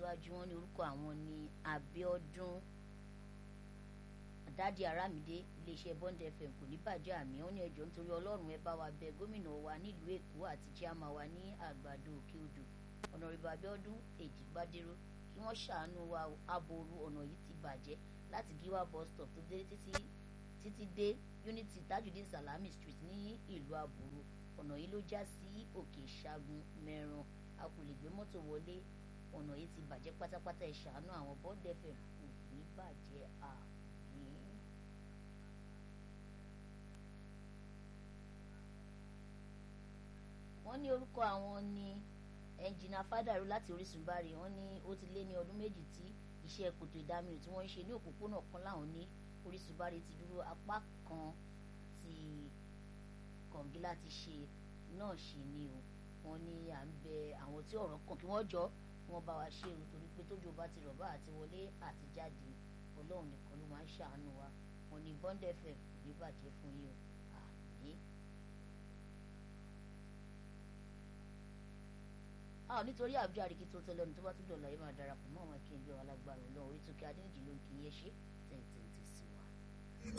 tẹ̀síwájú wọn ní orúkọ àwọn ní Abíọ́dún dádì Arámidé iléeṣẹ́ Bond FM kò ní bàjẹ́ àmì wọn ní ẹjọ́ nítorí Ọlọ́run ẹ bá wa bẹ gómìnà wa nílùú Èkó àti chairman wa ní àgbàdo òkè odò ọ̀nàrẹ́bù Abíọ́dún Èjìgbádéró kí wọ́n ṣàánú wa aboru ọ̀nà yìí ti bàjẹ́ láti Gíwá bus stop tó dé títí títí dé Unity Tajudeen Salami Street ní ìlú àbúrò ọ̀nà yìí ló já sí òkè ìṣàgùn mẹ́ran a kò lè gbé mọ́tò wọlé ọ̀nà yìí ti bàjẹ́ pátápátá ẹ ṣàánú àwọn Bond FM kò ní bàjẹ́ àmì. wọ́n ní orúkọ àwọn ní ẹnjìnà fádàrú láti Orísun bari wọ́n ní ó ti lé ní ọdún méjì tí iṣẹ́ kòtò ìdáminù tí wọ́n ń ṣe ní òpópónà kan láwọn ní Orísun bari ti dúró apá kan ti kọ̀ǹgílá ti ṣe náà ṣe ni o wọ́n ní à ń bẹ àwọn tí ọ̀rọ̀ kàn kí wọ́n jọ wọ́n bá wa ṣe o torí pé tójú bá ti rọ̀ bá àti wọlé àti jáde Ọlọ́run nìkan ló máa ń ṣàánú wa wọ́n ní Bond FM kò ní bàjẹ́ fún yín o àmín. a nítorí àbújá àríkí tó tẹ́lẹ̀ ní tó bá tún dọ̀la yìí máa darapọ̀ mọ́ àwọn akéwì alágbára Ọlọ́run orí tó kí adéǹjì ló ń kí yẹn ṣe tẹ̀tẹ̀.